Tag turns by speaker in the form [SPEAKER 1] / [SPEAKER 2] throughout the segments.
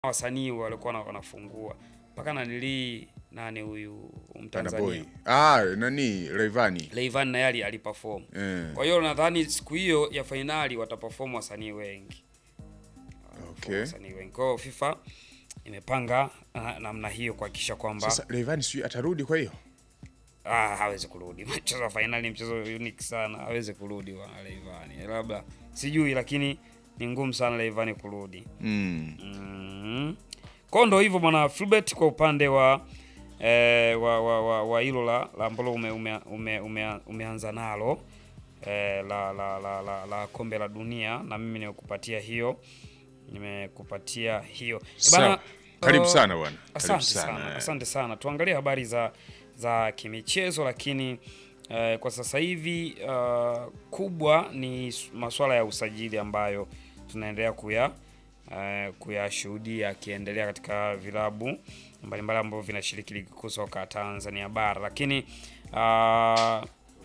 [SPEAKER 1] wasanii walikuwa wana- wanafungua mpaka nanilii nani huyu
[SPEAKER 2] Bana
[SPEAKER 1] Mtanzania
[SPEAKER 2] boy. Ah, nani Rayvanny.
[SPEAKER 1] Rayvanny naye ali- aliperform.
[SPEAKER 2] Eh.
[SPEAKER 1] Kwa hiyo nadhani siku hiyo ya fainali wataperform wasanii wengi.
[SPEAKER 2] Okay.
[SPEAKER 1] Wasanii wengi. Kwa hiyo FIFA imepanga ah, namna hiyo kuhakikisha kwamba
[SPEAKER 2] Sasa Rayvanny sijui atarudi kwa hiyo.
[SPEAKER 1] ah, hawezi kurudi. Mchezo wa fainali ni mchezo unique sana, hawezi kurudi wa Rayvanny. Labda sijui, lakini ni ngumu sana Rayvanny kurudi.
[SPEAKER 2] Mm.
[SPEAKER 1] Mm. Kwa ndo hivyo bwana Fulbert kwa upande wa eh, wa wa wa, wa hilo la la ambalo ume, ume, ume, ume, umeanza nalo eh, la, la, la, la, la kombe la dunia na mimi nimekupatia hiyo nimekupatia hiyo Eh,
[SPEAKER 2] Sawa. Karibu
[SPEAKER 1] uh,
[SPEAKER 2] sana bwana. Karibu
[SPEAKER 1] Asante sana,
[SPEAKER 2] sana.
[SPEAKER 1] asante sana. Tuangalie habari za za kimichezo, lakini eh, kwa sasa hivi uh, kubwa ni s- masuala ya usajili ambayo tunaendelea kuya eh, kuyashuhudia akiendelea katika vilabu mbalimbali ambavyo vinashiriki ligi kuu soka Tanzania bara, lakini uh,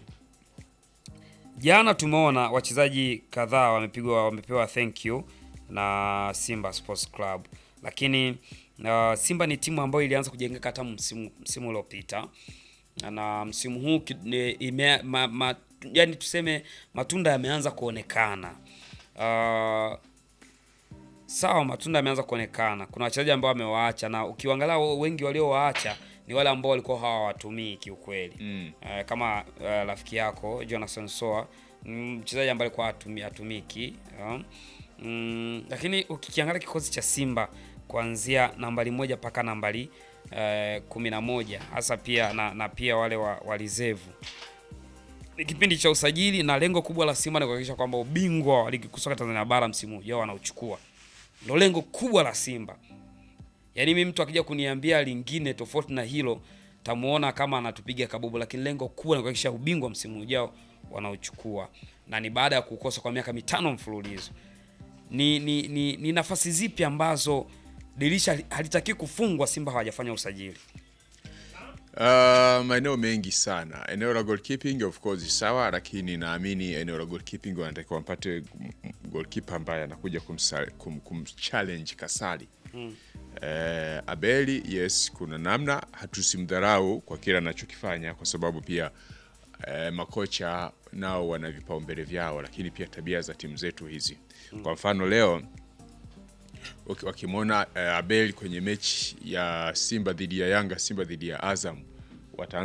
[SPEAKER 1] jana tumeona wachezaji kadhaa wamepigwa wamepewa thank you na Simba Sports Club, lakini uh, Simba ni timu ambayo ilianza kujengeka hata msimu msimu uliopita na msimu huu ki- ni- ime, ma, ma, yani tuseme matunda yameanza kuonekana. Uh, sawa, matunda yameanza kuonekana. Kuna wachezaji ambao wamewaacha, na ukiangalia wengi waliowaacha ni wale ambao walikuwa hawawatumii kiukweli
[SPEAKER 2] Mm.
[SPEAKER 1] Eh, kama eh, rafiki yako Jonathan Soa mm, mchezaji ambaye alikuwa hatumi, hatumiki yeah. mm, lakini ukikiangalia kikosi cha Simba kuanzia nambari moja mpaka nambari eh, kumi na moja hasa pia na, na pia wale wa, wa reserve ni kipindi cha usajili na lengo kubwa la Simba ni kuhakikisha kwamba ubingwa wa ligi kuu soka Tanzania bara msimu ujao wanauchukua. Ndio lengo kubwa la Simba. Yaani mimi mtu akija kuniambia lingine tofauti na hilo tamuona kama anatupiga kabubu, lakini lengo kubwa ni kuhakikisha ubingwa msimu ujao wanaochukua, na ni baada ya kukosa kwa miaka mitano mfululizo. Ni, ni, ni, ni nafasi zipi ambazo dirisha halitaki kufungwa Simba hawajafanya usajili?
[SPEAKER 2] Uh, maeneo mengi sana. Eneo la goalkeeping of course sawa, lakini naamini eneo la goalkeeping wanatakiwa wampate m- goalkeeper ambaye anakuja kumsa- kum, kumchallenge Kasali. Eh, Abeli yes, kuna namna hatusimdharau kwa kile anachokifanya kwa sababu pia eh, makocha nao wana vipaumbele vyao, lakini pia tabia za timu zetu hizi. Kwa mfano leo waki- wakimwona eh, Abel kwenye mechi ya Simba dhidi ya Yanga, Simba dhidi ya Azam wata